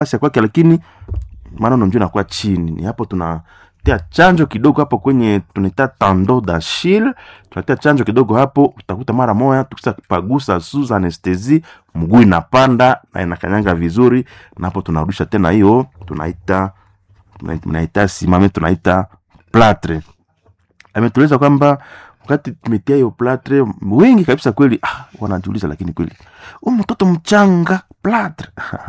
ya kwake, lakini maneno njo inakuwa chini. Ni hapo tunatia chanjo kidogo hapo kwenye tunaita tando d'Achille, tunatia chanjo kidogo hapo, utakuta mara moya tukisa pagusa sous anestesi, mguu inapanda na inakanyanga vizuri, na hapo tunarudisha tena hiyo tunaita tunaita simame, tunaita platre. Ametueleza kwamba wakati tumetia hiyo platre, wengi kabisa kweli ah, wanajiuliza lakini kweli huyu mtoto mchanga platre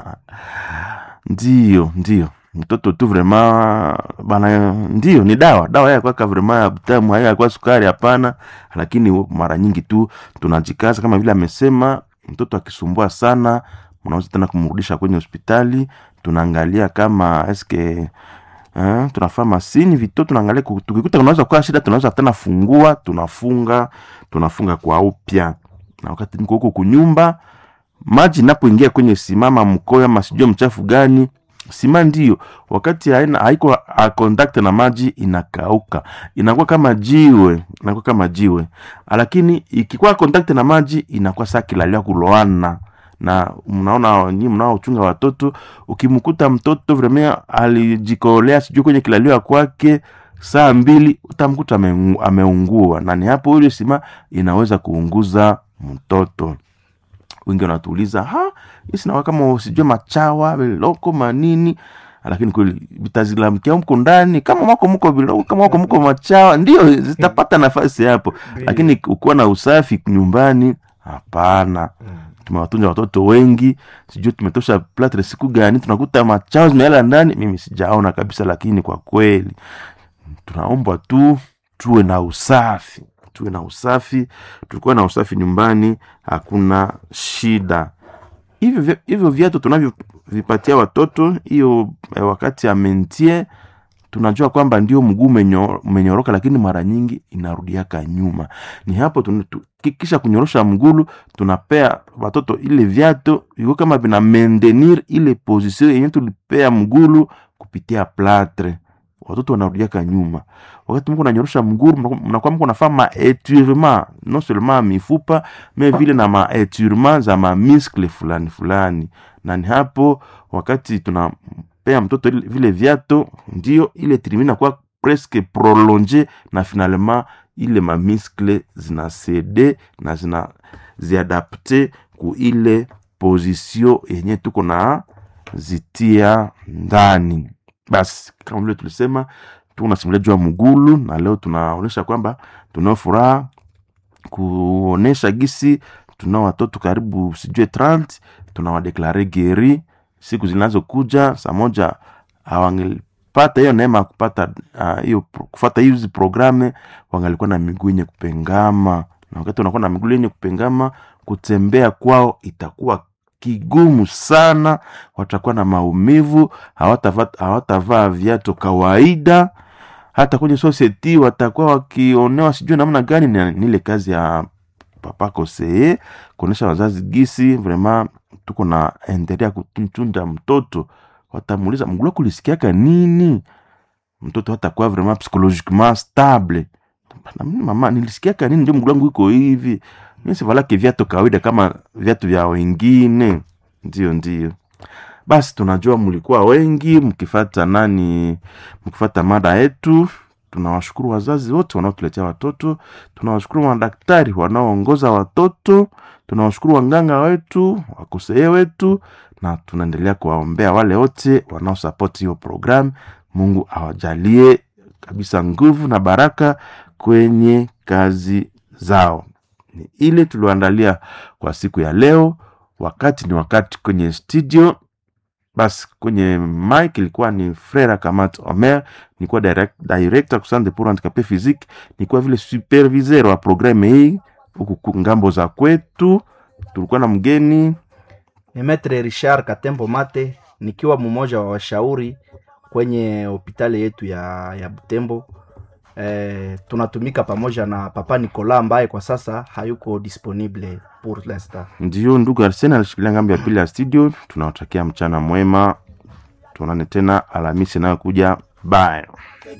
ndio ndio mtoto tu vrema bana, ndio ni dawa dawa ya kwaka vrema ya butamu haya kwa sukari hapana, lakini mara nyingi tu tunajikaza kama vile amesema, mtoto akisumbua sana, mnaweza tena kumrudisha kwenye hospitali, tunaangalia kama eske Eh, tunafaa masini vito tunaangalia, tukikuta unaweza kuwa shida, tunaweza tena fungua, tunafunga tunafunga kwa upya. Na wakati niko huko kunyumba, maji napoingia kwenye simama mkoyo ama sijua mchafu gani sima, ndio wakati haina haiko a contact na maji inakauka, inakuwa kama jiwe, inakuwa kama jiwe, lakini ikikuwa contact na maji inakuwa saa kilalia kuloana na mnaona nyi mnaochunga watoto, ukimkuta mtoto vremea alijikolea sijui kwenye kilalio kwake saa mbili, utamkuta ameungua, na ni hapo ile sima inaweza kuunguza mtoto. Wengi wanatuuliza ha, isinawa kama sijui machawa viloko manini, lakini kweli vitazilamkia mko ndani, kama mwako mko viloko, kama mwako mko machawa, ndio zitapata nafasi hapo, lakini ukiwa na usafi nyumbani, hapana tumewatunza watoto wengi, sijui tumetosha platre siku gani, tunakuta machao zimeala ndani. Mimi sijaona kabisa, lakini kwa kweli tunaombwa tu tuwe na usafi, tuwe na usafi. Tulikuwa na usafi nyumbani, hakuna shida. Hivyo hivyo viatu tunavyovipatia watoto hiyo eh, wakati ya mentie tunajua kwamba ndio mguu umenyoroka, lakini mara nyingi inarudiaka nyuma. Ni hapo kisha kunyorosha mgulu, tunapea watoto ile viatu iko kama vina maintenir ile position yenye tulipea mgulu kupitia platre, watoto wanarudiaka nyuma. Wakati mko nanyorosha mgulu, mnakuwa mko nafaa maetirement non seulement mifupa me vile na maetirement za mamiskle fulani fulani, na ni hapo wakati tuna pea mtoto vile viato ndio ile trimina kwa presque prolonge na finalement ile mamiskle zina cede na zina ziadapte ku ile position yenye tuko na zitia ndani. Basi kama vile tulisema, tuko na simulia juu ya mgulu, na leo tunaonesha kwamba tunao furaha kuonesha gisi tunao watoto karibu sijue 30 tunawadeklare geri siku zinazokuja saa moja hawangelipata hiyo neema ya kupata hiyo uh, kufata hizi programe, wangalikuwa na miguu yenye kupengama, na wakati wanakuwa na miguu yenye kupengama, kutembea kwao itakuwa kigumu sana, watakuwa na maumivu, hawatavaa hawatavaa viatu kawaida, hata kwenye society watakuwa wakionewa sijui namna gani. Ni ile kazi ya papa Kosee kuonesha wazazi gisi vraiment tuko na endelea kutunza mtoto, watamuuliza mgulu wako ulisikiaka nini? Mtoto hatakuwa vraiment psychologiquement stable. Mama, nilisikiaka nini ndio mgulu wangu iko hivi? Mimi sivalake viatu kawaida kama viatu vya wengine. Ndio, ndio. Basi tunajua mlikuwa wengi mkifata nani, mkifata mada yetu. Tunawashukuru wazazi wote wanaotuletea watoto, tunawashukuru madaktari wanaoongoza watoto, tunawashukuru wanganga wetu, wakosee wetu, na tunaendelea kuwaombea wale wote wanaosapoti hiyo programu. Mungu awajalie kabisa nguvu na baraka kwenye kazi zao. Ni ile tulioandalia kwa siku ya leo. Wakati ni wakati kwenye studio basi kwenye mic ilikuwa ni Frere Kamat Omer, nilikuwa direct, director kusande pour handicapé physique, nilikuwa vile superviseur wa programme hii huku ngambo za kwetu. Tulikuwa na mgeni ni Maitre Richard Katembo Mate, nikiwa mmoja wa washauri kwenye hospitali yetu ya, ya Butembo. E, tunatumika pamoja na Papa Nicola ambaye kwa sasa hayuko disponible pour l'instant. ndio ndugu Arsene alishikilia ngambo ya pili ya studio. Tunawatakia mchana mwema, tuonane tena Alhamisi inayokuja. Bye.